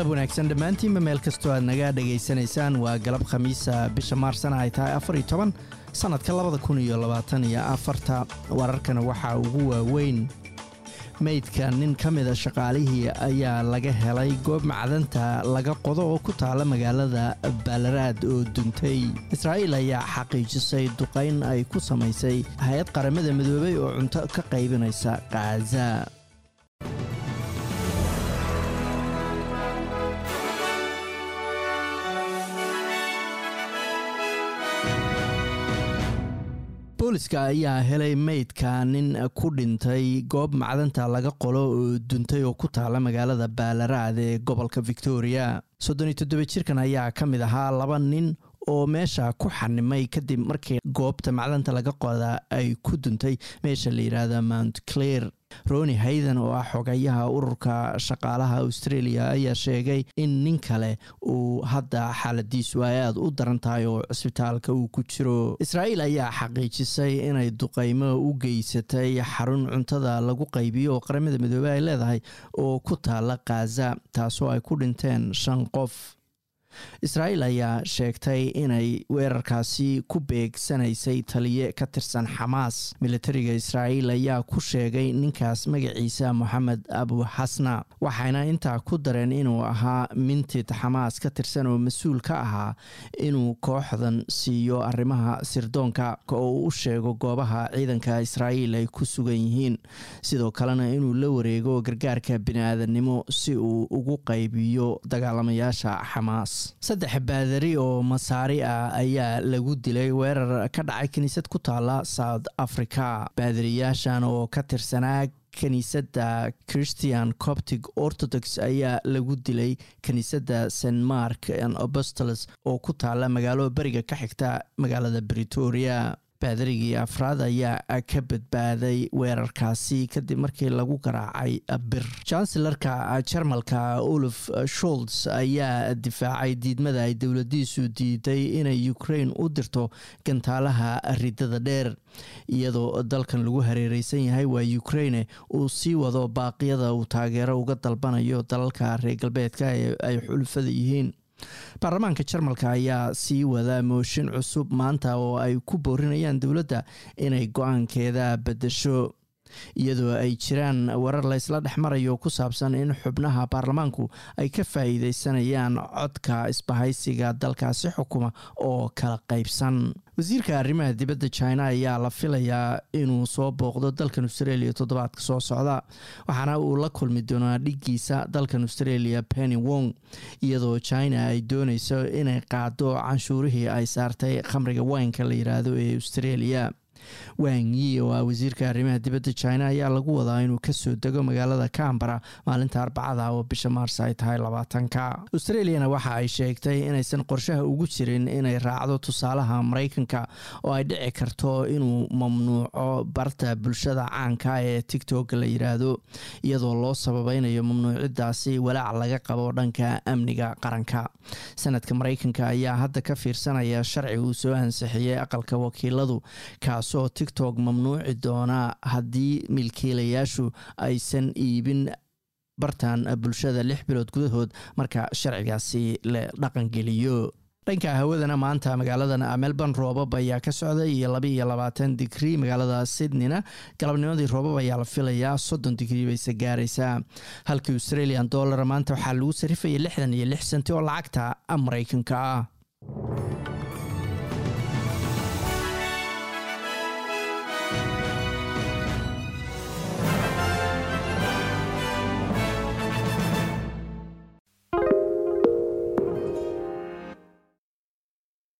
galab wanaagsan dhammaantiinba meel kastoo aad naga dhegaysanaysaan waa galab khamiisa bisha maarsana ay tahay afar iyo toban sannadka labada kun iyo labaatan iyo afarta wararkana waxaa ugu waaweyn meydka nin ka mida shaqaalihii ayaa laga helay goob macdanta laga qodo oo ku taala magaalada baalaraad oo duntay israa'iil ayaa xaqiijisay duqayn ay ku samaysay hay-ad qaramada midoobay oo cunto ka qaybinaysa khaza booliska ayaa helay meydka nin ku dhintay goob macdanta laga qolo oo duntay oo ku taala magaalada baalaraad ee gobolka victoria soddon iyo toddoba jirkan ayaa ka mid ahaa laba nin oo meesha ku xanimay kadib markii goobta macdanta laga qoda ay ku duntay meesha la yidhaahda mount claire roni hayden oo ah xogayaha ururka shaqaalaha australia ayaa sheegay in nin kale uu hadda xaaladiisu ay aada u daran tahay oo cisbitaalka uu ku jiro israa'iil ayaa xaqiijisay inay duqaymo u geysatay xarun cuntada lagu qaybiyo oo qaramada midoobey ay leedahay oo ku taala khaza taasoo ay ku dhinteen shan qof israa'iil ayaa sheegtay inay weerarkaasi ku beegsanaysay taliye ka tirsan xamaas militariga israa'iil ayaa ku sheegay ninkaas magaciisa moxamed abu xasna waxayna intaa ku dareen inuu ahaa mintid xamaas ka tirsan oo mas-uul ka ahaa inuu kooxdan siiyo arrimaha sirdoonka oo u sheego goobaha ciidanka israa'iil ay ku sugan yihiin sidoo kalena inuu la wareego gargaarka bini-aadannimo si uu ugu qaybiyo dagaalamayaasha xamaas saddex baadari oo masaari ah ayaa lagu dilay weerar ka dhacay kiniisad ku taala south africa baadariyaashan oo ka tirsanaa kiniisadda christian coptic orthodox ayaa lagu dilay kiniisadda st mark an apostolos oo ku taala magaalo beriga ka xigta magaalada britoria baadarigii afraad ayaa ka badbaaday weerarkaasi kadib markii lagu garaacay bir chancellarka jarmalka olaf sholz ayaa difaacay diidmada ay dowladiisu diiday inay ukraine u dirto gantaalaha ridada dheer iyadoo dalkan lagu hareereysan yahay waa ukraine uu sii wado baaqyada uu taageero uga dalbanayo dalalka reer galbeedka ee ay xulufada yihiin baarlamaanka jarmalka ayaa sii wada mooshin cusub maanta oo ay ku boorinayaan dowladda inay go-aankeeda beddesho iyadoo ay jiraan warar laysla dhex marayo ku saabsan in xubnaha baarlamaanku ay ka faa'iideysanayaan codka isbahaysiga dalkaasi xukuma oo kala qaybsan wasiirka arrimaha dibadda china ayaa la filayaa inuu soo booqdo dalkan australia toddobaadka soo socda waxaana uu la kulmi doonaa dhigiisa dalkan australia penny wong iyadoo china ay dooneyso inay qaado canshuurihii ay saartay khamriga waynka la yiraahdo ee australia wang yi oo ah wasiirka arrimaha dibadda china ayaa lagu wadaa inuu kasoo dego magaalada cambara maalinta arbacada oo bisha maars ay tahay labaatanka australiana waxa ay sheegtay inaysan qorshaha ugu jirin inay raacdo tusaalaha maraykanka oo ay dhici karto inuu mamnuuco barta bulshada caanka ee tictok la yiraahdo iyadoo loo sababeynayo mamnuucidaasi walaac laga qabo dhanka amniga qaranka sanadka maraykanka ayaa hadda ka fiirsanaya sharci uu soo ansixiyey aqalka wakiiladu kaasoo tictok mamnuuci doona haddii milkiilayaashu aysan iibin bartan bulshada lix bilood gudahood marka sharcigaasi la dhaqangeliyo dhanka hawadana maanta magaaladan melbourne roobab ayaa ka socda iyo laba iyo labaatan digrii magaalada sydneyna galabnimadii roobab ayaa la filayaa soddon digrii bayse gaaraysaa halkii australian dollar maanta waxaa lagu sarifaya lixdan iyo lix senti oo lacagta maraykanka ah